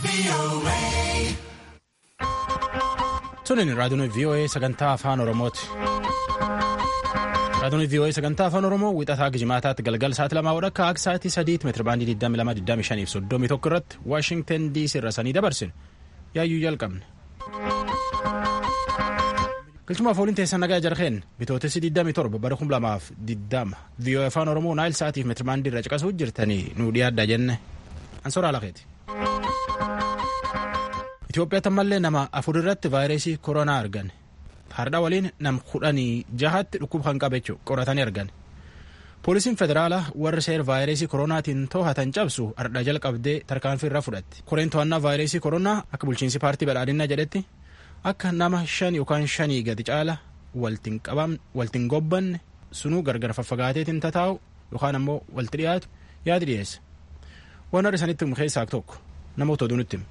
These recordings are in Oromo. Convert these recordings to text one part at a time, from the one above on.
Sunin raadiyoon VOA sagantaa afaan Oromooti. Raadiyoon VOA sagantaa afaan Oromoo wixataa gijimaataatti galgal sa'aatii lamaa wadhakka akka sa'aatii sadiitti meetira baandii 22 fi 31 irratti Waashingtan DC irra sanii dabarsine yaayyuu jalqabne. Galchumaaf ooliin teessan nagaa jarheen bitootessi 27 bara 2020 VOA afaan Oromoo naayil sa'aatiif meetira baandii irra caqasuu jirtanii nuu dhiyaaddaa jenne ansoraa lafeeti. Itoophiyaatti ammallee nama afur irratti vaayirasii koronaa argan. Hardha waliin nam kudhanii jahatti dhukkuba kan qabe qoratanii argan. Poolisiin federaalaa warri seera vaayirasii koronaatiin to'atan cabsu hardha jalqabdee tarkaanfii irra fudhatti. Koreen to'annaa vaayirasii koronaa akka bulchiinsi paartii badhaadhinaa jedhetti akka nama shan yookaan shanii gadi caala waltiin gobbanne sunuu gargar faffagaateetiin tataa'u yookaan ammoo walti dhiyaatu yaadi dhiyeessa. Waan har'a isanitti himu keessaa tokko namoota oduu nutti himu.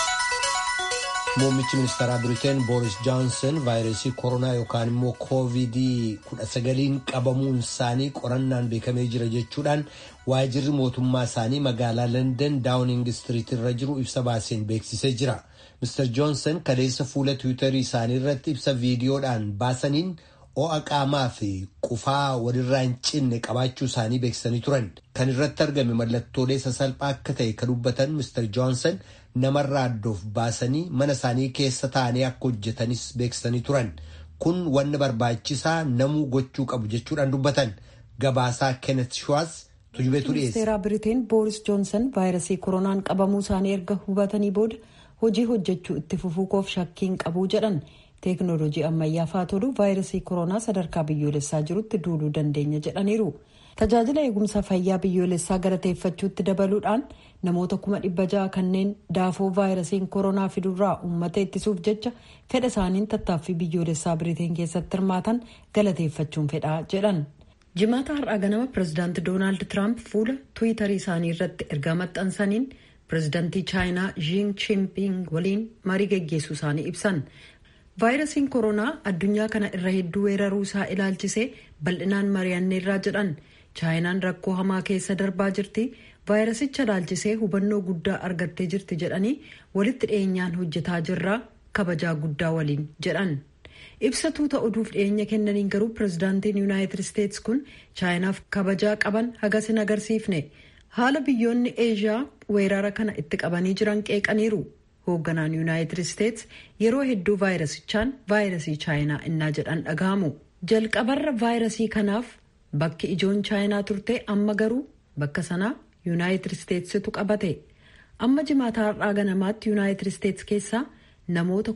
Muummichi ministeeraa Biriteen Booris Johnson vaayirasii koronaa yookaan immoo koovidii kudha sagaliin qabamuun isaanii qorannaan beekamee jira jechuudhaan waajirri mootummaa isaanii magaalaa London Downing Street irra jiru ibsa baaseen beeksisee jira. Mr. Johnson kaleessa fuula Tiwiitarii isaanii irratti ibsa viidiyoodhaan baasaniin ho'a qaamaa fi qufaa walirraa hin cinne qabaachuu isaanii beeksisanii turan. Kan irratti argame mallattoolee sasalphaa akka ta'e kan dubbatan Mr. Johnson namarraa addoof baasanii mana isaanii keessa taa'anii akka hojjetanis beeksisanii turan. Kun wanna barbaachisaa namuu gochuu qabu jechuudhaan dubbatan. Gabaasaa Kenneth Schwartz tujubeetu dhiyeesse. Ministeera Biriteen Booris Joonsan vaayirasii koronaan qabamuu isaanii erga hubatanii booda hojii hojjechuu itti fufuuf shakkiin qabu jedhan. Teeknooloojii ammayyaafaa tolu vaayirasii koronaa sadarkaa biyyoolessaa jirutti duuluu dandeenya jedhaniiru. Tajaajila eegumsa fayyaa biyyoolessaa galateeffachuutti dabaluudhaan namoota kuma dhibba ja'a kanneen daafoo vaayirasiin koronaa fidurraa uummata ittisuuf jecha fedha isaaniin tattaaffii biyyoolessaa biriteen keessatti hirmaatan galateeffachuun fedhaa jedhan. Jimaata har'aa ganama pirezidaanti Doonaald Tiraamp fuula tiwiitarii isaanii irratti ergaa maxxansaniin pirezidaantii chaayinaa Jiin Chimping waliin marii geggeessuu isaanii ibsan. vaayirasiin koronaa addunyaa kana irra hedduu weeraruu isaa ilaalchisee bal'inaan mari'anneerraa jedhan chaayinaan rakkoo hamaa keessa darbaa jirti vaayirasicha ilaalchisee hubannoo guddaa argattee jirti jedhanii walitti dhiyeenyaan hojjetaa jirraa kabajaa guddaa waliin jedhan ibsatuu ta'uudhuuf dhiyeenya kennaniin garuu pirezidaantiin yuunaayitid isteetsi kun chaayinaaf kabajaa qaban hagas hin agarsiifne haala biyyoonni eeshiyaa weerara kana itti qabanii jiran qeeqaniiru. hoogganaan yuunaayitid isteetsi yeroo hedduu vaayirasichaan vaayirasii chaayinaa innaa jedhan dhagahamu jalqabarra vaayirasii kanaaf bakki ijoon chaayinaa turte amma garuu bakka sanaa yuunaayitid isteetsitu qabate amma jimaata har'aa ganamaatti yuunaayitid isteetsi keessaa namoota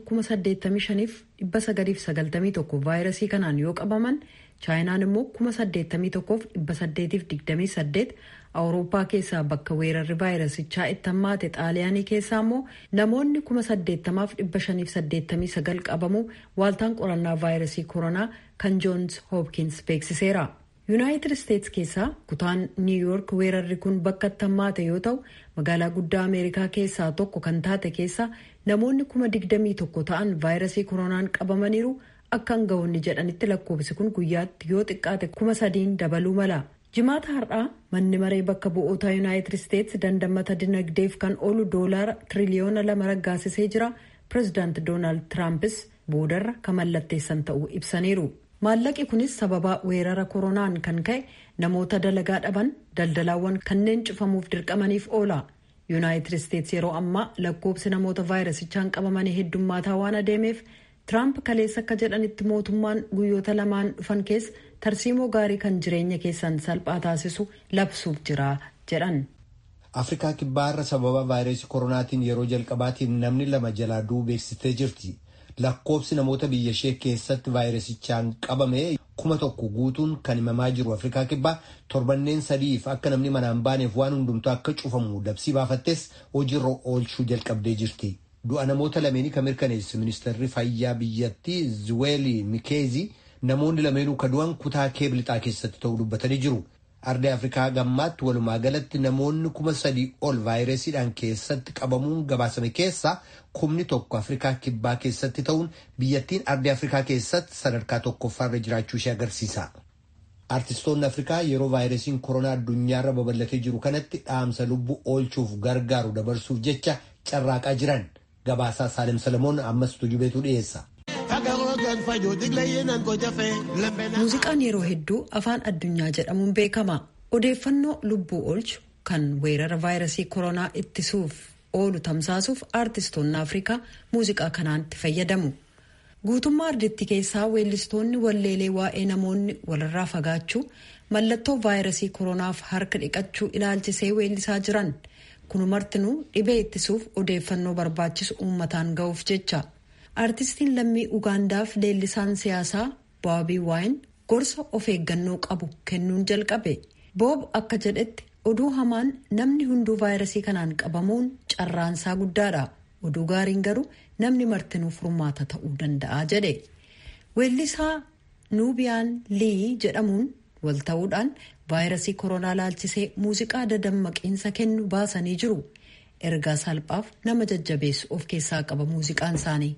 85,991 vaayirasii kanaan yoo qabaman chaayinaan immoo 81,828 awurooppaa keessaa bakka weerarri vaayirasichaa itti hammaate xaaliyaanii keessaa immoo namoonni 8,589 qabamu waaltaan qorannaa vaayirasii koronaa kan joons hoopkins beeksiseera. yuunaayitid isteetsi keessaa kutaan niiwuyoork weerarri kun bakka itti hammaate yoo ta'u magaalaa guddaa ameerikaa keessaa tokko kan taate keessa namoonni 21,000 ta'an vaayirasii koronaan qabamaniiru akka hanga'oonni jedhanitti lakkoofsi kun guyyaatti yoo xiqqaate 3,000 dabaluu mala. jimaata har'aa manni maree bakka bu'oota yuunaayitid isteetsi dandammata dinagdeef kan oolu doolaara tiriliyoona lama raggaasisee jira pirezidaanti doonaald tiraampis boodarra kan mallatteessan ta'uu ibsaniiru maallaqi kunis sababa weerara koronaan kan ka'e namoota dalagaa dhaban daldalaawwan kanneen cufamuuf dirqamaniif oola yuunaayitid isteetsi yeroo ammaa lakkoofsi namoota vaayirasichaan qabamanii heddummaataa waan adeemeef tiraamp kaleessa akka jedhanitti mootummaan guyyoota lamaan dhufan keessa tarsiimoo gaarii kan jireenya keessan salphaa taasisu labsuuf jira jedhan. Afrikaa kibbaarra sababa vaayirasii koronaatiin yeroo jalqabaatiin namni lama jalaa du'uu beeksistee jirti. Lakkoofsi namoota biyya ishee keessatti vaayirasichaan qabame kuma tokko guutuun kan himamaa jiru Afrikaa kibbaa torbanneen sadiif akka namni manaan baaneef waan hundumtuu akka cufamu labsii baafattes hojiirra oolchuu jalqabdee jirti. Du'a namoota lameenii kan mirkaneesse ministeerri fayyaa biyyattii Zuweeli Mikeezi namoonni lameenuu kan du'an kutaa keeblixaa keessatti ta'uu dubbatanii jiru. Ardii Afrikaa gammaatti walumaa galatti namoonni kuma sadii ol vaayirasiidhaan keessatti qabamuun gabaasame keessaa kumni tokko Afrikaa kibbaa keessatti ta'uun biyyattiin ardii Afrikaa keessatti sadarkaa tokkoffaarra jiraachuu ishee agarsiisa. Artistoonni Afrikaa yeroo vaayirasiin koronaa addunyaarra babal'atee jiru kanatti dhaamsa lubbuu oolchuuf gargaaru dabarsuuf jecha carraaqaa jiran. Gabaasaa Saalem Salamoon ammas tujubeetu dhiyeessa. Muuziqaan yeroo hedduu afaan addunyaa jedhamuun beekama. Odeeffannoo lubbuu oolchu kan weerara vaayirasii koronaa ittisuuf oolu tamsaasuuf aartistoonni Afrikaa muuziqaa kanaan itti fayyadamu. Guutummaa ardittii keessaa weellistoonni walleelee waa'ee namoonni walirraa fagaachuu mallattoo vaayirasii koronaaf harka dhiqachuu ilaalchisee weellisaa jiran. kunumartinuu dhibee ittisuuf odeeffannoo barbaachisu uummataan ga'uuf jecha aartistiin lammii ugaandaaf leellisaan siyaasaa boobii waayin gorsa of eeggannoo qabu kennuun jalqabe boob akka jedhetti oduu hamaan namni hunduu vaayirasii kanaan qabamuun carraansaa guddaadha oduu gaariin garuu namni martinuu furmaata ta'uu danda'a jedhe weellisaa nuubiyaan lii jedhamuun wal ta'uudhaan vaayirasii koronaa laalchisee muuziqaa dadammaqiinsa kennu baasanii jiru ergaa salphaaf nama jajjabeessu of keessaa qaba muuziqaan isaanii.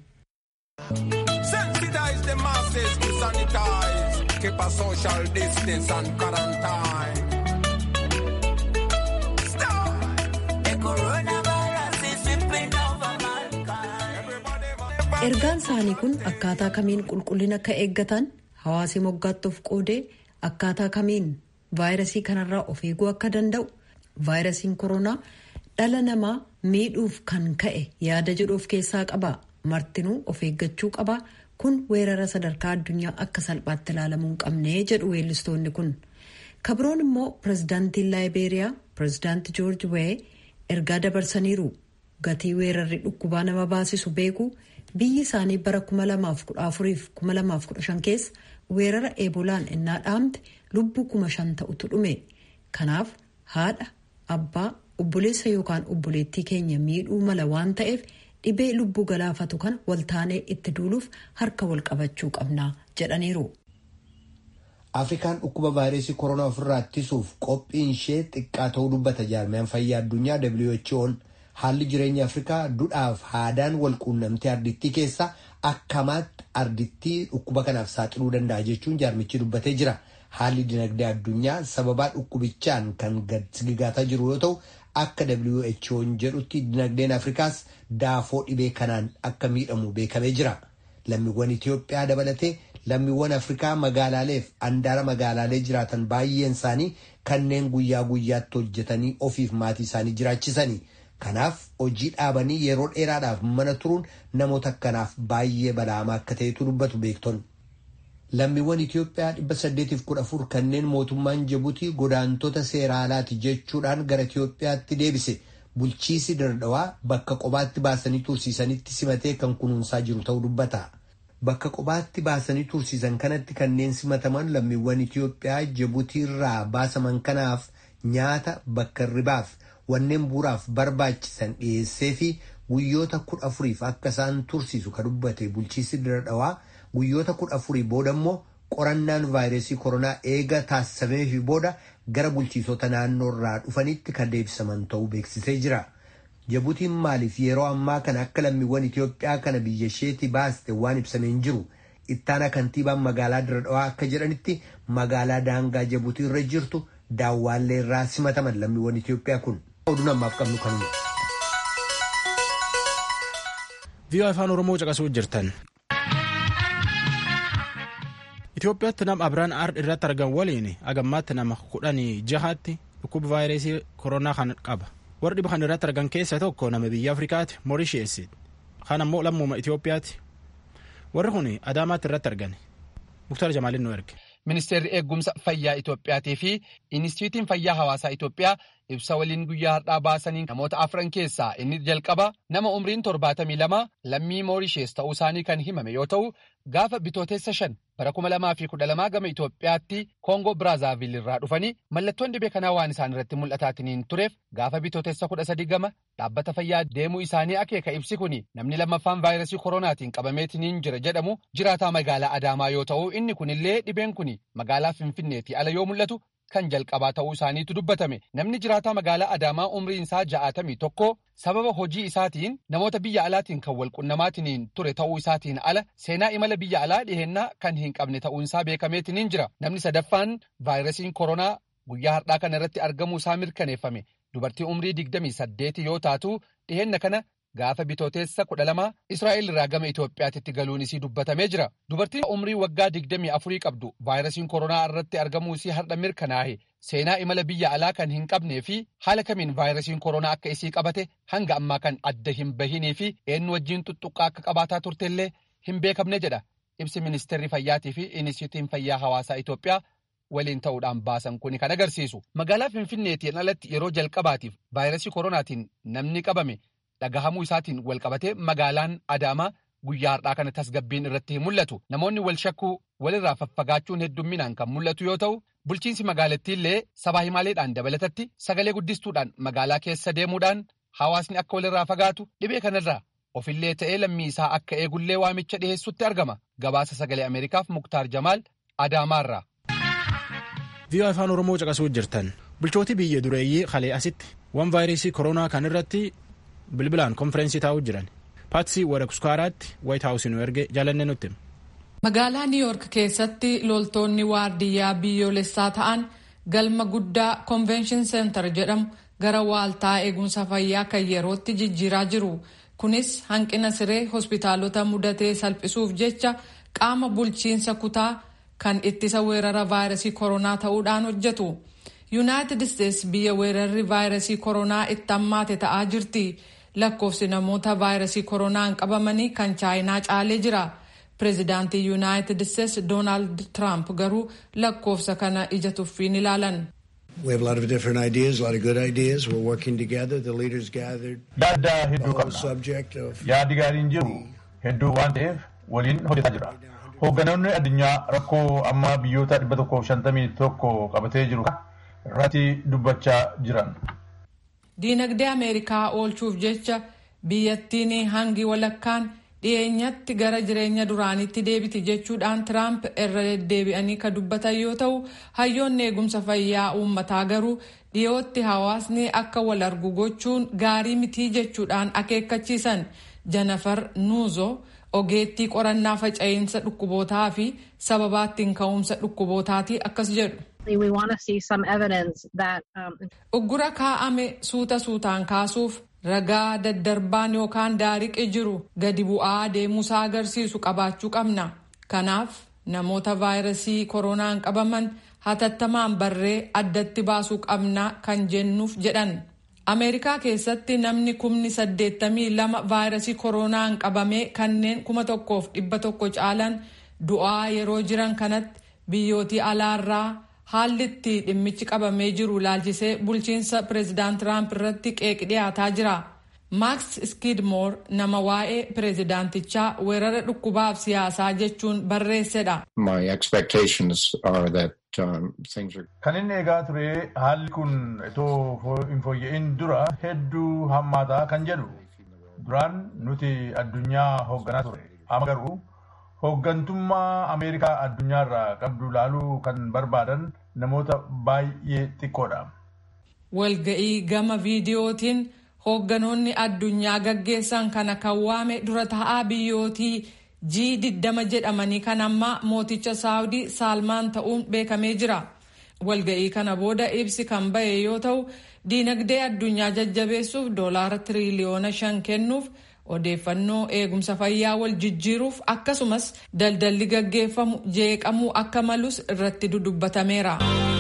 ergaan isaanii kun akkaataa kamiin qulqullina akka eeggatan hawaasii moggaatti of qoodee akkaataa kamiin vaayirasii kanarraa of eeguu akka danda'u vaayirasiin koronaa dhala namaa miidhuuf kan ka'e yaada jedhu of keessaa qaba martinuu of eeggachuu qaba kun weerara sadarkaa addunyaa akka salphaatti ilaalamuu hin qabne jedhu weellistoonni kun kabroon immoo pirezidaantiin laayibeeriyaa pirezidaanti joorji wee ergaa dabarsaniiru gatii weerarri dhukkubaa nama baasisu beeku biyyi isaanii bara 2014-2015 keessa weerara eebolaan innaa dhaamte lubbuu kuma shan ta'utu dhume kanaaf haadha abbaa obboleessa yookaan obboleettii keenya miidhuu mala waan ta'eef dhibee lubbuu galaafatu kana waltaanee itti duuluuf harka wal qabachuu qabna jedhaniiru. Afrikaan dhukkuba vaayirasii koronaa ofirraa ittisuuf qophiin ishee xiqqaa ta'uu dubbata jaarmiyaan fayyaa addunyaa WHO'n haalli jireenya Afrikaa duudhaaf haadaan wal quunnamtee ardittii keessa akkamaatti ardittii dhukkuba kanaaf saaxiluu danda'a jechuun jaarmichi dubbatee jira. Haalli dinagdee addunyaa sababaa dhukkubichaan kan gad sigigaataa jiru yoo ta'u akka WHO'n jedhutti dinagdeen Afrikaas daafoo dhibee kanaan akka miidhamu beekamee jira. Lammiiwwan Itoophiyaa dabalatee lammiiwwan Afrikaa magaalaaleef andaara magaalaalee jiraatan baay'een isaanii kanneen guyyaa guyyaatti hojjetanii ofiif maatii isaanii jiraachisanii. Kanaaf hojii dhaabanii yeroo dheeraadhaaf mana turuun namoota akkanaaf baay'ee balaamaa akka ta'etu dubbatu beektonni. Lammiiwwan Itoophiyaa dhibba saddeetiif kudha afur kanneen mootummaan Jibuutii godaantota seera alaati jechuudhaan gara Itoophiyaatti deebise bulchiisi dardawaa bakka qobaatti baasanii tursiisanitti simatee kan kunuunsaa jiru ta'uu dubbata. Bakka qobaatti baasanii tursiisan kanatti kanneen simataman lammiiwwan Itoophiyaa Jibuutii irraa baasaman kanaaf nyaata bakka ribaaf wanneen bu'uuraaf barbaachisan dhiyeessee fi guyyoota kudha afuriif akka isaan tursiisu kan dubbate bulchiisi dardawaa guyyoota kudha afurii booda immoo qorannaan vaayirasii koronaa eega taasifamee fi booda gara bulchiisota naannoo irraa dhufanitti kan deebisaman ta'uu beeksisee jira. Jibuutiin maaliif yeroo ammaa kana akka lammiiwwan Itoophiyaa kana biyya isheetii baaste waan ibsameen jiru. Ittaana kantiibaan magaalaa Diradawaa akka jedhanitti magaalaa daangaa Jibuutii irra jirtu daawwaallee irraa simataman lammiiwwan Itoophiyaa kun. Oduu namaaf qabnu kanuma. Viiyoo afaan Oromoo caqasuu jirtan. Itoophiyaatti nama Abiraan Aard irratti argan waliin agammaatti nama kudhanii jahaatti dhukkuba vaayirasii koronaa kan qaba. Warri dhiba kan irratti argan keessaa tokko nama biyya Afrikaati Moorisheessi. Kan ammoo lammuma Itoophiyaati. Warri kun Adaamaatti irratti argan. Muktar Jamaalin nu erge. Ministeerri eegumsa fayyaa Itoophiyaatii fi Inistituutiin fayyaa hawaasaa Itoophiyaa ibsa waliin guyyaa har'aa baasanii namoota afran keessaa inni jalqaba nama umriin torbaatamii lama lammii Moorishees ta'uu isaanii kan himame yoo ta'u gaafa bitootessa shan bara kuma lamaa fi kudha lamaa gama Itoophiyaatti Koongoo Biraazaavil irraa dhufanii mallattoon dhibee kanaa waan isaan irratti mul'ataatiniin tureef gaafa bitootessa kudha sadii gama dhaabbata fayyaa deemuu isaanii akeeka ibsi kuni namni lammaffaan vaayirasii koronaatiin qabameetiniin jira jedhamu jiraataa magaalaa Adaamaa yoo ta'u inni kunillee dhibeen kuni magaalaa Finfinneetii ala yoo mul'atu kan jalqabaa ta'uu isaaniitu dubbatame. Namni jiraataa magaalaa Adaamaa umriin isaa ja'atamii tokko sababa hojii isaatiin namoota biyya alaatiin kan walqunnamaatiin ture ta'uu isaatiin ala seenaa imala biyya alaa dhihennaa kan hin qabne ta'uun isaa beekameetiin jira. Namni sadaffaan vaayirasiin koronaa guyyaa har'aa kana irratti argamuu isaa mirkaneeffame. Dubartii umrii digdamii saddeeti yoo taatu dhihenna kana gaafa bitooteessa kudha lama Israa'el irraa gama Itoophiyaatti galuun isii dubbatamee jira. Dubartiin umrii waggaa digdamii afurii qabdu vaayirasiin koronaa irratti argamuu isii har'a mirkanaa'e seenaa imala biyya alaa kan hin qabnee fi haala kamiin vaayirasiin koronaa akka isii qabate hanga ammaa kan adda hin bahinii fi eenyu wajjin tuttuqqaa akka qabaataa turtellee hin beekamne jedha. Ibsi ministeerri fayyaatii fi inistituutiin fayyaa hawaasaa Itoophiyaa waliin ta'uudhaan baasan kuni kan agarsiisu. Magaalaa Finfinneetiin alatti yeroo jalqabaatiif vaayirasii koronaatiin namni qabame dhagahamuu isaatiin walqabatee magaalaan Adaamaa guyyaa har'aa kana tasgabbiin irratti hin mul'atu. Namoonni wal shakkuu walirraa faffagaachuun heddumminaan kan mul'atu yoo ta'u, bulchiinsi magaalattiillee sabaa himaaleedhaan dabalatatti sagalee guddistuudhaan magaalaa keessa deemuudhaan hawaasni akka walirraa fagaatu dhibee kanarraa ofillee ta'ee lammii isaa akka eegullee waamicha dhiheessutti argama. Gabaasa sagalee Ameerikaaf Muktaar Jamaal Adaamaarraa. viiyoo afaan oromoo caqasuu jirtan bulchooti biyya dureeyyii kalee asitti waan vaayirasii koronaa kan irratti bilbilaan konfereensii taa'uu jiran paatsii warakuskaaraatti waayit haawusii nu erge jaalanne nutti. magaalaa niiyork keessatti loltoonni waardiyyaa biyyoolessaa ta'an galma guddaa konvenshin seentar jedhamu gara waaltaa eegumsa fayyaa kan yerootti jijjiiraa jiru kunis hanqina siree hospitaalota mudatee salphisuuf jecha qaama bulchiinsa kutaa. kan ittisa weerara vaayirasii koronaa ta'uudhaan hojjetu yuunaayitid isteetsi biyya weerarri vaayirasii koronaa itti hammaate ta'aa jirti lakkoofsi namoota vaayirasii koronaan qabamanii kan chaayinaa caalee jira pireezidaantii yuunaayitid isteetsi doonaald tiraamp garuu lakkoofsa kana ija tuffiin ilaalan. We have a lot of different ideas, a lot of good ideas. We're working together. The leaders gathered. Yaada hedduu The qabna. subject of Yaadi gaariin jiru hedduu waan ta'eef waliin hojjetaa jira. Hoogganoonni addunyaa rakkoo amma biyyoota dhibba tokkoof shantamii tokko qabatee jiru irratti dubbachaa jiran. Diinagdee Ameerikaa oolchuuf jecha biyyattiin hangi walakkaan dhiyeenyatti gara jireenya duraanitti deebiti jechuudhaan Tiraamp irra deddeebi'anii kan dubbatan yoo ta'u hayyoonni eegumsa fayyaa uummataa garuu dhiyootti hawaasni akka wal argu gochuun gaarii mitii jechuudhaan akeekkachiisan Janafar Nuuzo ogeettii qorannaa faca'insa dhukkubootaa fi sababaa ittiin ka'umsa dhukkubootaatii akkas jedhu. We want to see some evidence that um, Uggura kaa'ame suuta suutaan kaasuuf ragaa daddarbaan yookaan daariqe jiru gadi bu'aa deemuusaa agarsiisu qabaachuu qabna. Kanaaf namoota vaayirasii koronaan qabaman hatattamaan barree addatti baasuu qabna kan jennuuf jedhan. Ameerikaa keessatti namni kumni saddeettamii lama vaayirasii koronaan qabamee kanneen kuma tokkoof dhibba tokko caalan du'aa yeroo jiran kanatti biyyootii alaarraa haalli itti dhimmichi qabamee jiru laalchisee bulchiinsa pireezidaant Tiraamp irratti qeeq dhiyaataa jira. Maaks Skidmore nama waa'ee pireezidaantichaa weerara dhukkubaaf siyaasaa jechuun barreessedha. My expectations are that um, things are Kan inni eegaa ture haalli kun itoo fo- hin fooyya'in dura hedduu hammaataa kan jedhu. Duraan nuti addunyaa hoogganaa ture. Amma garuu hooggantummaa Ameerikaa addunyaarraa qabdu laaluu kan barbaadan namoota baay'ee xiqqoodha. Walga'ii gama viidiyootiin hoogganoonni addunyaa gaggeessan kana kan waame dura ta'aa biyyootii G20 jedhamanii kan ammaa mooticha Saawudii Saalmaan ta'uun beekamee jira. Walga'ii kana booda ibsi kan ba'e yoo ta'u, diinagdee addunyaa jajjabeessuuf doolaara tiriliyoona shan kennuuf odeeffannoo eegumsa fayyaa wal jijjiiruuf akkasumas daldalli gaggeeffamu jeeqamuu akka malus irratti dudubbatameera.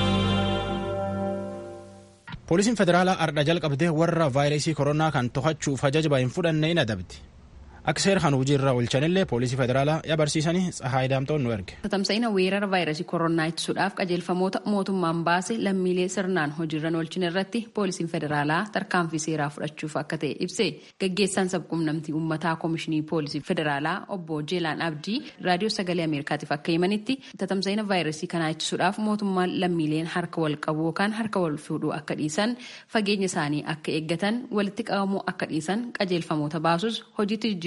poolisiin federaalaa ardha jalqabdee warra vaayirasii koronaa kan to'achuuf ajaja hin fudhanne hin adabdi akka seera kan hojii irra oolchanillee poolisii federaalaa ya barsiisanii tsahaay daamtoon nu erge. Tamsa'ina weerara vaayirasii koronaa ittisuudhaaf qajeelfamoota mootummaan baase lammiilee sirnaan hojiirra oolchine irratti poolisiin federaalaa tarkaanfii seeraa fudhachuuf akka ta'e ibse gaggeessaan sabquunnamtii uummataa koomishinii poolisii federaalaa obbo Jeelaan Abdii raadiyoo sagalee Ameerikaatiif akka himanitti tamsa'ina vaayirasii kanaa ittisuudhaaf mootummaan lammiileen harka wal qabu yookaan harka wal fuudhuu akka dhiisan fageenya isaanii akka eeggatan walitti qabamuu akka dhiisan qajeelfamoota baasus hojiitti jijjiiruu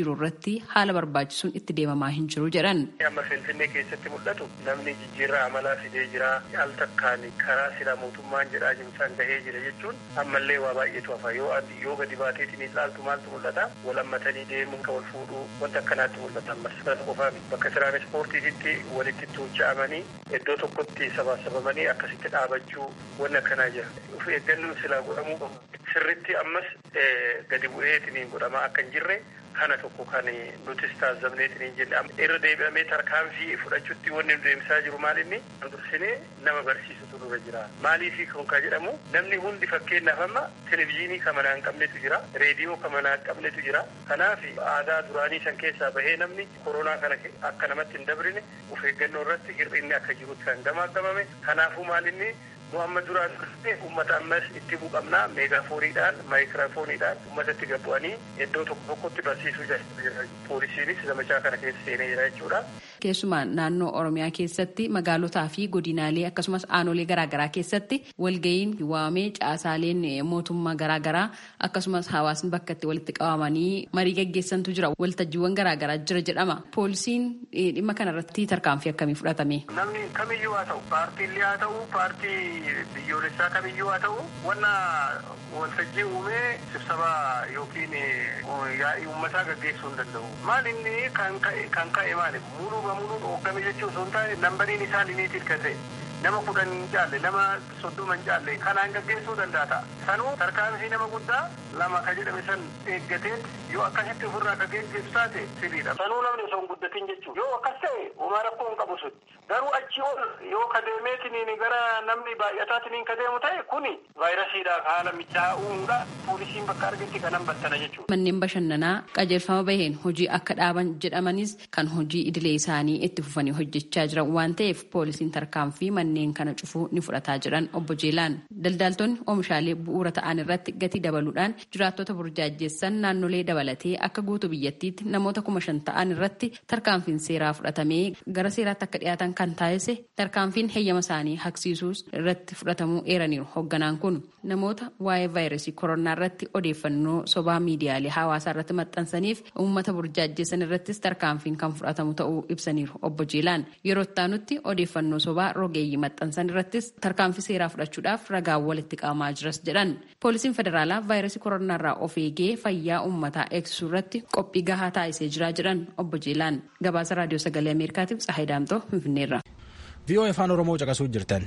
jiru irratti haala barbaachisuun itti deemamaa hin jiru jedhan. Amma Finfinnee keessatti mul'atu namni jijjiirraa amalaa fidee jira al takkaan karaa silaa mootummaan jedhaa jiru san gahee jira jechuun ammallee waa baay'eetu hafa yoo yoo gadi baateetiin ilaaltu maaltu mul'ata wal hammatanii deemuun kan wal fuudhuu wanta akkanaatti mul'ata ammas kana qofaa bakka tiraanispoortiitti walitti tuucha'amanii iddoo tokkotti sabaasabamanii akkasitti dhaabachuu wanni akkanaa jira. Of eeggannoon silaa godhamuu qabu. Sirritti ammas gadi bu'eetiin godhamaa akka hin jirre kana tokko kan nutis taasifamneetiin jenne irra deebi'amee tarkaanfii fudhachuutti wanni nu deemsaa jiru maal inni dursinee nama barsiisutu dura jira maaliifi kun kan jedhamu namni hundi fakkeenyaaf amma televizyiinii kan manaa hin qabnetu jira reediyoo kan manaa hin qabnetu jira kanaaf aadaa duraanii san keessaa bahee namni koronaa kana akka namatti hin dabrine of eeggannoo irratti hir'inni akka jirutti kan gamaagamame kanaafuu maal inni nu amma duraan dursee uummata ammas itti buqamnaa meegaafooniidhaan maayikiraafooniidhaan uummatatti gabbu'anii iddoo tokko tokkotti barsiisuu jira poolisiinis zamachaa kana keessa seenee jira jechuudha. Keessumaa naannoo Oromiyaa keessatti magaalotaa fi godinaalee akkasumas aanolee garaagaraa keessatti walga'iin waamee caasaaleen mootummaa garaagaraa akkasumas hawaasni bakka itti walitti qabamanii marii gaggeessantu jira waltajjiiwwan garaagaraa jira jedhama. Poolisiin dhimma kanarratti tarkaanfii akkamii fudhatame? Namni kamiyyuu haa ta'u paartiilee haa ta'u paartii biyyoolessaa kamiyyuu haa ta'u wanna waltajjii uumee sibsabaa yookiin yaa'ii uummataa gaggeessuu hin danda'u. Maal inni kan ka'e maali? Muluu muluu hooggame jechuun osoo hin taane nambariin isaa liniitiif kan ta'e nama kudhan hin caalle nama soddoma hin caalle kanaan gaggeessuu danda'a ta'a. Sanuu tarkaanfii nama guddaa lama ka jedhame san eeggatee yoo akkasitti ofirraa ka geggeessu taate sirriidha. Sanuu namni osoo hin guddatin jechuudha. Yoo akkas ta'e homaa rakkoo hin qabu sun. Garuu achi ol yoo ka deemeetiniin gara namni baay'ataatiniin ka deemu ta'e kuni vaayirasiidhaaf haala mijaa'aa uumuudha. Poolisiin bakka argetti kanan battana jechuudha. Manneen bashannanaa qajeelfama baheen hojii akka dhaaban jedhamanis kan hojii idilee isaanii itti fufanii hojjechaa jiran waan ta'eef poolisiin tarkaanfii manneen kana cufuu ni fudhataa jiran obbo Jeelaan. Daldaaltonni oomishaalee bu'uura ta'an irratti gatii dabaluudhaan jiraattota burjaajjessan naannolee dabalatee akka guutuu biyyattiitti namoota kuma shan ta'an irratti tarkaanfiin seeraa fudhatamee gara seeraatti akka dhiyaatan kan taasise tarkaanfiin heeyyama isaanii haqsiisuus irratti fudhatamuu eeraniiru hoogganaan kun namoota waa'ee vaayirasii koronaa irratti odeeffannoo sobaa miidiyaalee hawaasaa irratti maxxansaniif uummata burjaajjessan irrattis tarkaanfiin kan fudhatamu ta'uu ibsaniiru obbo Jeelaan yeroo itti odeeffannoo sobaa rogeeyyii maxxansan irrattis tarkaanfii seeraa fudhachuudhaaf ragaa walitti qabamaa jiras jedhan poolisiin federaalaa vaayirasii koronaa irraa of eegee fayyaa uummataa eegsisuu irratti qophii gahaa taasisee jiraa jedhan obbo Jeelaan gabaasa raadiyoo sagalee ameerikaatiif tsahayi daamtoo finfinneerra. VOA afaan oromoo caqasuu jirtan.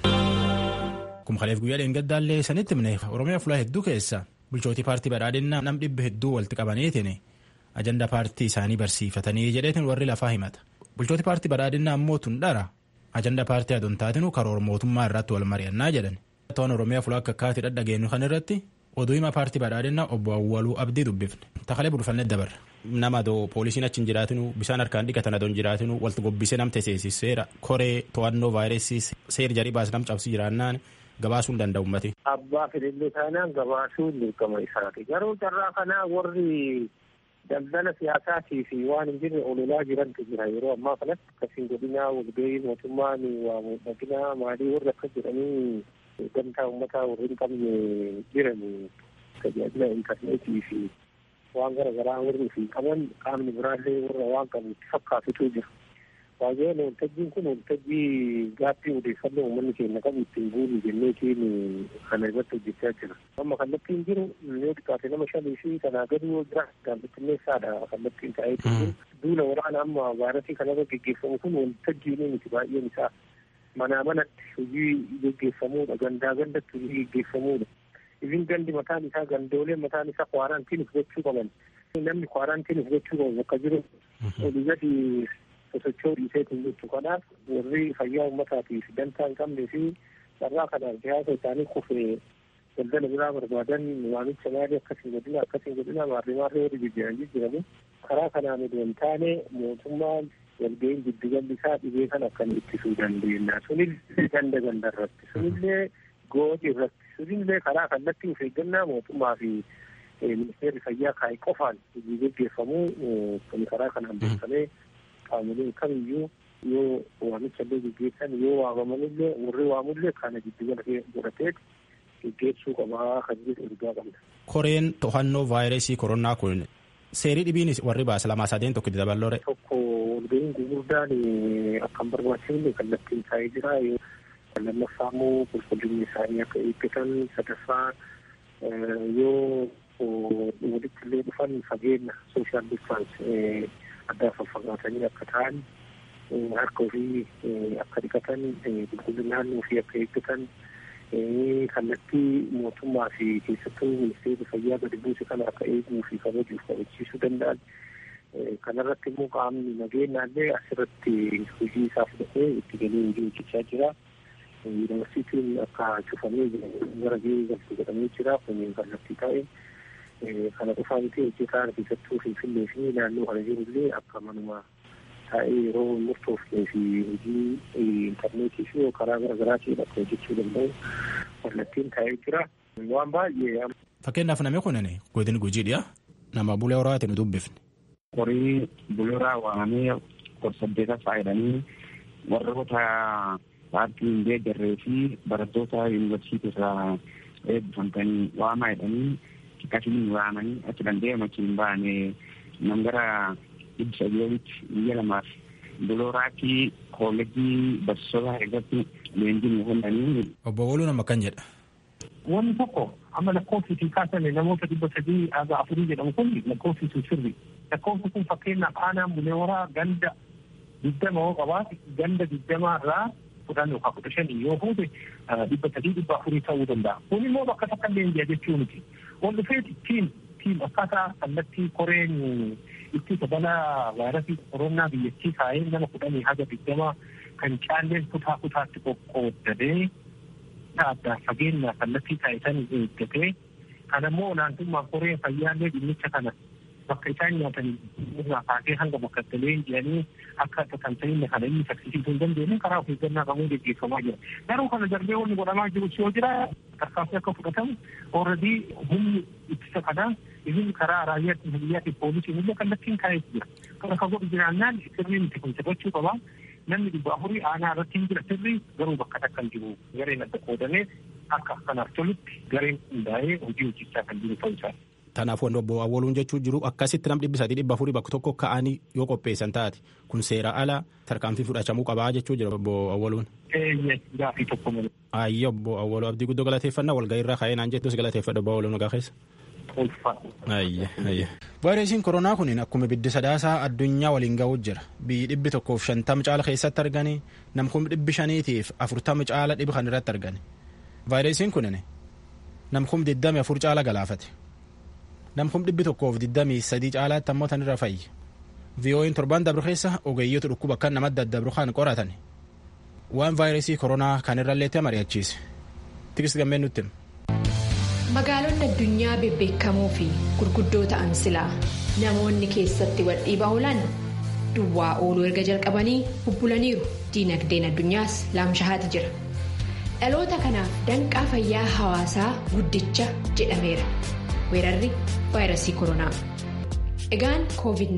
kumkaleef guyyaa dheengaddaallee sanitti himne oromiyaa fulaa hedduu keessa bulchootii paartii badhaadhinnaa nam dhibba hedduu walitti qabaniitiin ajanda paartii isaanii barsiifatanii jedheetiin warri lafaa himata bulchooti paartii badhaadhinnaa ammoo tun dhara ajanda paartii adontaatinuu karoora mootummaa irratti wal mari'annaa jedhan to'an oromiyaa fulaa akka akkaatii dhadhageenyu kan irratti oduu himaa paartii badhaadhinnaa obbo Awwaluu Abdii dubbifne takalee bulfannee dabarra nama adoo poolisiin achi hin jiraatinu bishaan harkaan dhiqatan adoo hin jiraatinu walti gobbisee nam teessisiseera koree to'annoo vaayirasii seer jarii baas nam cabsi jiraannaan gabaasuu hin danda'u ummati. Abbaa fedhillee taanaan gabaasuu dirqama isaati. Garuu carraa kanaa warri daldala siyaasaatii fi waan hin jirre ololaa jirantu jira yeroo ammaa kanatti akkasiin godinaa walgahii mootummaan waa miidhaginaa maalii warri akka jedhanii gamtaa uummataa warri hin qabne jiran tajaajila intarneetii fi waan gara garaa warri fi qaban qaamni biraallee warra waan qabu itti fakkaatutu jira. Baay'een waltajjiin kun waltajjii gaaffii odeeffannoo uummanni keenya qabu ittiin guuru jenneetiin kana irratti hojjechaa jira. Amma kallattiin jiru yoo xiqqaate nama shanii fi kanaa gadi yoo jira gaazexeessaadha kallattiin taa'ee jiru. Duula waraana amma vaayirasii kanarra geggeeffamu kun waltajjiin miti baay'een isaa manaa manatti hojii geggeeffamuudha gandaa gandatti hojii geggeeffamuudha. Ifin gandi mataan isaa gandoolee mataan isaa kwaaraantiin fudhachuu qaban. Namni kwaaraantiin fudhachuu qabu bakka jiru olii gadi sosochoo dhiiseetiin jechuudha. Kanaaf warri fayyaa uummataatiif dantaa hin qabnee fi carraa kanaaf siyaasa isaanii kufee daldala biraa barbaadan waamicha maalii akkasiin godina akkasiin godina maarree maarree warri jijjiiran jijjiiranii karaa kanaan odoo hin taane mootummaan walga'iin giddugalli isaa dhibee kan akkan ittisuu dandeenya. Sunillee ganda ganda irratti sunillee gooti irratti sunillee karaa kallattii of eeggannaa mootummaa fi ministeerri fayyaa kaa'e qofaan hojii gaggeeffamuu kan karaa kanaan beekamee qaamoleen kamiyyuu yoo waamicha illee gaggeessan yoo waamamanillee warri waamullee kana giddugala godhatee gaggeessuu qabaa kan jedhu ergaa qabna. Koreen to'annoo vaayirasii koronaa kun seerii dhibiin warri baasa lamaa sadeen tokko itti daballoore. Tokko walga'iin gurguddaan akkan barbaachifne kallattiin taa'ee jira. Lammaffaa immoo qulqullinni isaanii akka eeggatan sadaffaa yoo walitti illee dhufan fageenya sooshaal distaans addaa faffagaatanii akka ta'an harka ofii akka dhiqatan qulqullina naannoo ofii akka eeggatan kallattii mootummaa fi keessattuu ministeerri fayyaa gadi buuse kana akka eeguu fi kabajuuf kabachiisuu danda'an kanarratti immoo qaamni nageenyaallee asirratti hojii isaa fudhatee itti galee hojii hojjechaa jira. Yuunivarsiitiin akka cufamee gara gahee galtu jedhamee jira kun kallattii ta'e kana qofaa miti hojjetaan keessattuu finfinnee fi naannoo kana jirullee akka manuma taa'ee yeroo murtoofnee fi hojii intarneetii fi karaa garaagaraatiin akka hojjechuu danda'u kallattiin taa'ee jira. Waan baay'ee. Fakkeenyaaf namni kun godin gujiidha. Nama bulee horaati nu dubbifne. Horii bulee horaa waamamee gorsaddeeta faayidanii warroota paartii hin deeggarree fi barattoota yuunivarsiitii irraa eebbifamtanii waamaa jedhanii akkasiin waamanii achi danda'e machiin baane nam gara dhibba sadiyoolitti biyya lamaaf bulooraatti koolleejjii barsiisota irratti leenjii kennanii. Obbo Woluu nama kan jedha. Wanni tokko amma lakkoofsiitiin kaasame namoota dhibba sadii haga afurii jedhamu kun lakkoofsiisu sirri. Lakkoofsi kun fakkeenyaaf aanaan bulee horaa ganda digdama yoo qabaate ganda digdamaa irraa kudhan yookaan kudha shanii yoo fuute dhibba sadii dhibba afurii ta'uu danda'a. Kun immoo bakka takka leenji'a jechuu miti. Wal dhufeeti tiim tiim akkaataa kallattii koreen ittisa balaa vaayirasii koronaa biyyattii kaa'ee nama kudhanii haga digdamaa kan caalleen kutaa kutaatti qoqqooddatee adda fageenya kallattii taasisan eeggatee kan ammoo olaantummaan koree fayyaallee dhimmicha kana bakka isaan nyaatan irraa kaasee hanga bakka itti leenji'anii akka tamsa'inna kana inni saffisiisuu hin dandeenye karaa of eeggannaa qabuun gaggeeffamaa jira. Garuu kana darbee wanni godhamaa jiru yoo jira tarkaanfii akka fudhatamu ooradii humni ittisa kanaa inni karaa raayyaa biyyaatiif poolisiin illee kallattiin kaa'ee jira. Kana kan godhu jiraannaan sirriin itti kun taphachuu qabaa. namni dhibba afurii aanaa irratti hin jira sirrii garuu bakka takka hin jiru gareen adda qoodamee akka kanaaf tolutti gareen hundaa'ee hojii hojjechaa kan jiru ta'uu isaa. Kanaaf wanti obbo Awwaluun jechuu jiru akkasitti nam dhibbi sadii dhibba afurii bakka tokko ka'anii yoo qopheessan taate kun seera ala tarkaanfii fudhachamuu qabaa jechuu jira obbo Awwaluun. Eeyyee gaafii tokko malee. Ayyo obbo Awwaluu abdii guddoo galateeffannaa walgahii irraa ka'ee naan jettus galateeffadha obbo Awwaluun nagaa keessa. vaayirasiin koronaa kun akkuma biddi sadaasaa addunyaa waliin ga'uu jira biyyi dhibbi tokkoof shantama caala keessatti argani namkum dhibbi shaniitiif afurtama caala dhibi kan irratti argani vaayirasiin kun namkum diddami afur caala galaafate namkum dhibbi tokkoof diddamii sadii caalaatti ammoo tan irra fayyi vii'ooyin torban dabru keessa ogeeyyoota dhukkuba akka namatti daddabru kan qoratan waan vaayirasii koronaa kan irralleetti mari'achiise tikis gammeen nutti hima. magaalonni addunyaa bebbeekamoo fi gurguddoo ta'an silaa namoonni keessatti wal dhiibaa oolan duwwaa ooluu erga jalqabanii bubbulaniiru diinagdeen addunyaas laamshahaati jira dhaloota kanaaf danqaa fayyaa hawaasaa guddicha jedhameera weerarri vaayirasii koronaa egaan covid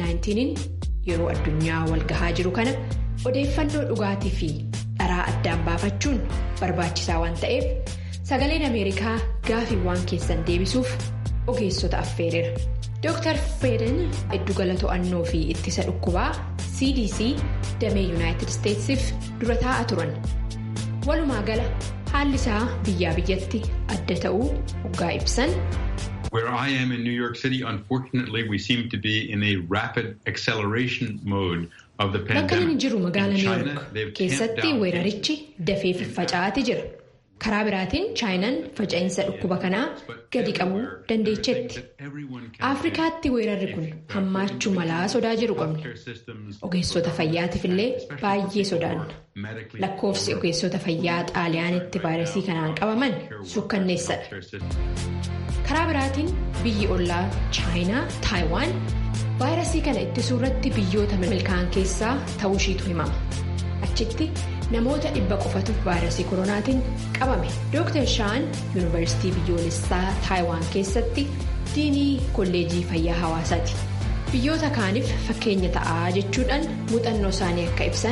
19 yeroo addunyaa wal gahaa jiru kana odeeffannoo dhugaatii fi dharaa addaan baafachuun barbaachisaa waan ta'eef. sagaleen ameerikaa gaafiiwwan keessan deebisuuf ogeessota affeereera dr feden giddugala to'annoo fi ittisa dhukkubaa cdc damee yuunaayitid isteetsiif dura taa'aa turan walumaa gala haalli isaa biyyaa biyyatti adda ta'uu hoggaa ibsan. Where I am in New York City, unfortunately, we seem to be in a rapid acceleration mode of the pandemic. Bakka inni jiru magaalaa New York keessatti weerarichi dafee faffaca'aati jira. karaa biraatiin chaayinaan faca'insa dhukkuba kanaa gadi qabuu dandeechetti afrikaatti weerarri kun hammaachuu malaa sodaa jiru qabna ogeessota fayyaatiif illee baay'ee sodaanna lakkoofsi ogeessota fayyaa xaaliyaanitti vaayirasii kanaan qabaman sukkanneessadha karaa biraatiin biyyi ollaa chaayinaa taayiwaan vaayirasii kana ittisuu irratti biyyoota milkaa'an keessaa ta'uu ishiitu himama achitti. namoota dhibba qofatu vaayirasii koronaatiin qabame dr shaan yuunivarsiitii biyyoolessaa taayiwaan keessatti diinii kolleejii fayyaa hawaasaati biyyoota kaaniif fakkeenya ta'aa jechuudhaan muuxannoo isaanii akka ibsan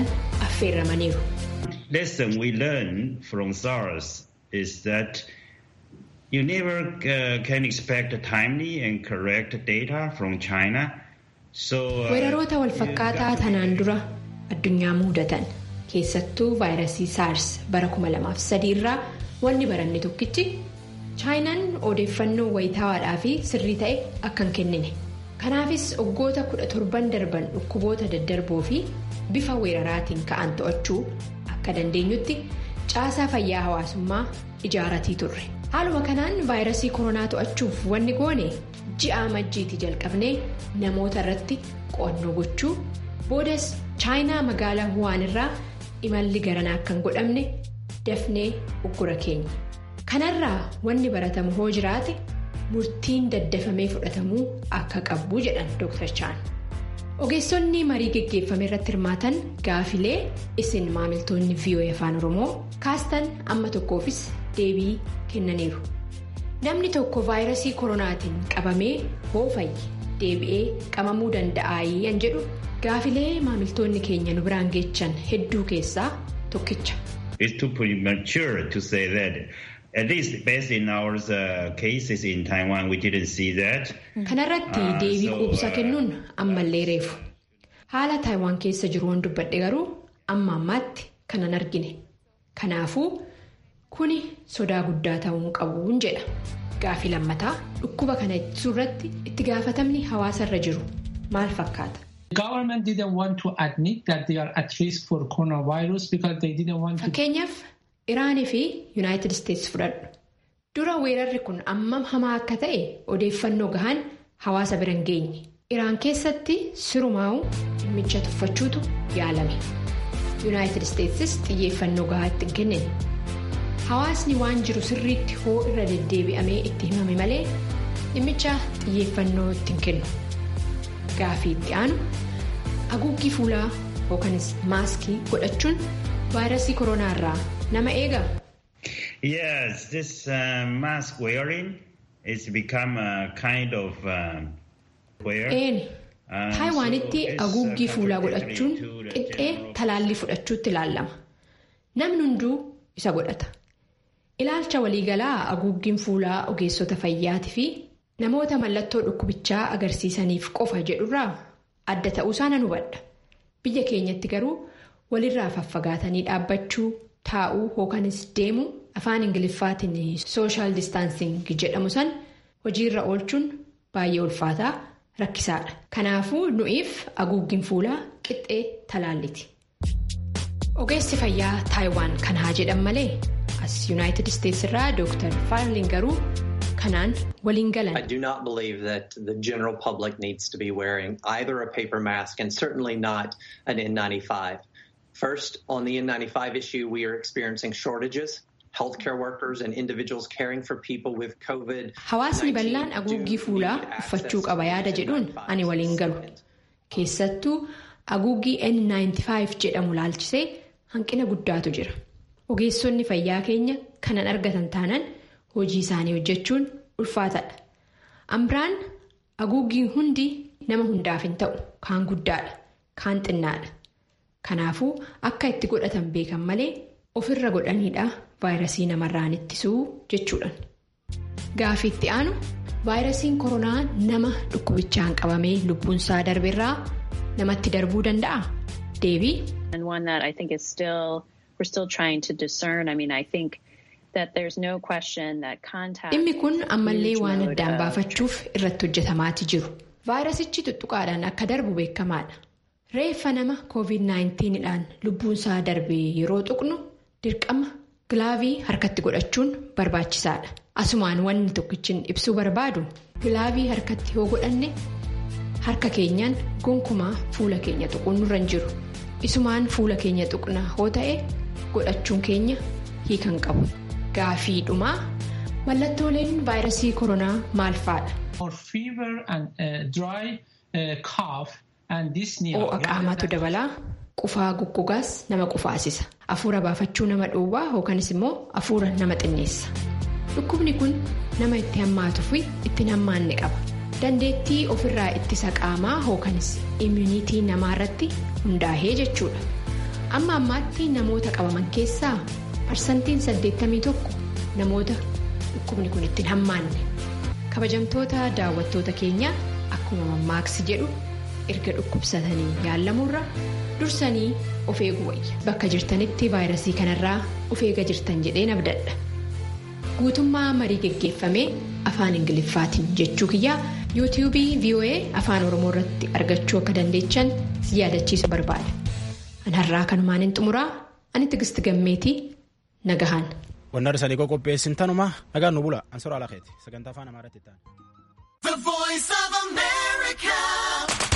affeerramaniiru. lesson we learn from SARS is that you never uh, can expect timely and correct data from China. So, uh, weeraroota walfakkaataa tanaan dura addunyaa mudatan keessattuu vaayirasii saars bara 2003 irraa wanni baranne tokkichi chaayinaan odeeffannoo wayitaawaadhaa fi sirrii ta'e akka hin kennine kanaafis waggoota 17 darban dhukkuboota daddarboo fi bifa weeraraatiin ka'an to'achuu akka dandeenyutti caasaa fayyaa hawaasummaa ijaaratii turre haaluma kanaan vaayirasii koronaa to'achuuf wanni goone ji'a majjiitii jalqabnee namoota irratti qo'annoo gochuu boodas chaayinaa magaalaa wuhaan irraa imalli garanaa akka hin godhamne dafnee uggura keenya kanarraa wanni baratamu hoo jiraate murtiin daddafamee fudhatamuu akka qabu jedhan dr chaan ogeessonni marii geggeeffame irratti hirmaatan gaafilee isin maamiltoonni voa afaan oromoo kaastan amma tokkoofis deebii kennaniiru namni tokko vaayirasii koronaatiin qabamee hoo fayye deebi'ee qabamuu danda'aayii yan jedhu gaafilee maamiltoonni keenya nu biraan geechan hedduu keessaa tokkicha. It's too premature to say that. At least based in our uh, cases in Taiwan, we didn't see that. Kanarratti deebii quubsaa kennuun ammallee reefu. Haala Taayiwaan keessa jiru waan dubbadhe garuu amma ammaatti kanan argine. Kanaafuu kuni sodaa guddaa ta'uu qabuun jedha. Gaafii lammataa dhukkuba kana ittisuu irratti itti gaafatamni hawaasarra jiru maal fakkaata? Fakkeenyaaf Iraanii fi Yuunaayitid Isteetsi fudhadhu. Dura weerarri kun ammam hamaa akka ta'e odeeffannoo gahaan hawaasa bira hin geenye. Iraan keessatti sirumaa'uu dhimmicha tuffachuutu yaalame. Yuunaayitid Isteetsis xiyyeeffannoo gahaa itti hin kennine. Hawaasni waan jiru sirriitti hoo irra deddeebi'amee itti himame malee dhimmicha xiyyeeffannoo itti hin kennu. Gaafii itti aanu haguuggii fuulaa yookanis maaskii godhachuun vaayirasii koronaa irraa nama eegaa? Yes, this uh, mask wearing is become a kind of uh, wear. Eeni. Taayiwaanitti haguuggii fuulaa godhachuun qixxee talaallii fudhachuutti ilaalama. Namni hunduu isa godhata. Ilaalcha waliigalaa haguuggiin fuulaa ogeessota fayyaatii fi namoota mallattoo dhukkubichaa agarsiisaniif qofa jedhurraa adda ta'uusaa nan hubadha. Biyya keenyatti garuu walirraa faffagaatanii dhaabbachuu taa'uu yookanis deemuu afaan ingiliffaatiin sooshaal distaansiing jedhamu san hojiirra oolchuun baay'ee ulfaataa rakkisaadha. Kanaafuu nu'iif haguuggiin fuulaa qixxee talaalliti. Ogeessi fayyaa Taayiwaan kan haa jedhan malee as Yuunaayitid Isteetsi irraa Dr. Faarlin garuu kanaan waliin galan. I do not believe that the general public needs to be wearing either a paper mask and certainly not an N95. First, on the N95 issue, we are experiencing shortages. Healthcare workers and individuals caring for people with COVID. Hawaasni bal'aan haguuggii fuulaa uffachuu qaba yaada jedhuun ani waliin galu. Keessattuu haguuggii N95 jedhamu laalchisee hanqina guddaatu jira. Ogeessonni fayyaa keenya kanan argatan taanaan hojii isaanii hojjechuun ulfaataadha. Ambiraan haguuggiin hundi nama hundaaf hin ta'u kaan guddaadha kaan xinnaadha. Kanaafuu akka itti godhatan beekan malee ofirra godhaniidha vaayirasii namarraan ittisuu jechuudhaan. Gaafii itti aanu vaayirasiin koronaa nama dhukkubichaan qabamee lubbuunsaa darbeerraa namatti darbuu danda'a? Deebii. Dhimmi kun ammallee waan addaan baafachuuf irratti hojjetamaati jiru. Vaayirasichi tuttuqaadhaan akka darbu beekamaadha. Reeffa nama COVID-19 dhaan lubbuunsaa darbee yeroo tuqnu dirqama gilaavii harkatti godhachuun barbaachisaadha. Asumaan wanni tokkichin ibsuu barbaadu gilaavii harkatti yoo godhanne harka keenyaan gonkumaa fuula keenya tuquun nurra hin jiru. Isumaan fuula keenya tuqna hoo ta'e godhachuun keenya hiikan qabu. Gaafii dhumaa mallattooleen vaayirasii koronaa maal fa'aadha? Ho'a qaamaatu dabalaa qufaa guggugaas nama qufaasisa. Afuura baafachuu nama dhoowwaa yookanis immoo afuura nama xinneessa. Dhukkubni kun nama itti hammaatuu fi ittiin hammaanne qaba. Dandeettii ofirraa ittisa qaamaa yookanis immuniitii namaarratti hundaa'ee jechuudha. Amma ammaatti namoota qabaman keessaa parsantiin 81 namoota dhukkubni kun ittiin hammaanne kabajamtoota daawwattoota keenya akkuma mammaaksi jedhu erga dhukkubsatanii yaalamurra dursanii of eeguu wayya bakka jirtanitti vaayirasii kanarraa of eega jirtan jedheen abdadha guutummaa marii geggeeffamee afaan ingiliffaatiin jechuu kiyyaa yuutiyuubii voa afaan oromoo irratti argachuu akka dandeechan si yaadachiisu barbaada anarraa kanumaan hin xumuraa ani tigisti gammeetii nagahaan. Wanna arsanii qopheessin tanuma nagaan nu bula ansora alakeeti sagantaa afaan amaaraatti ta'an.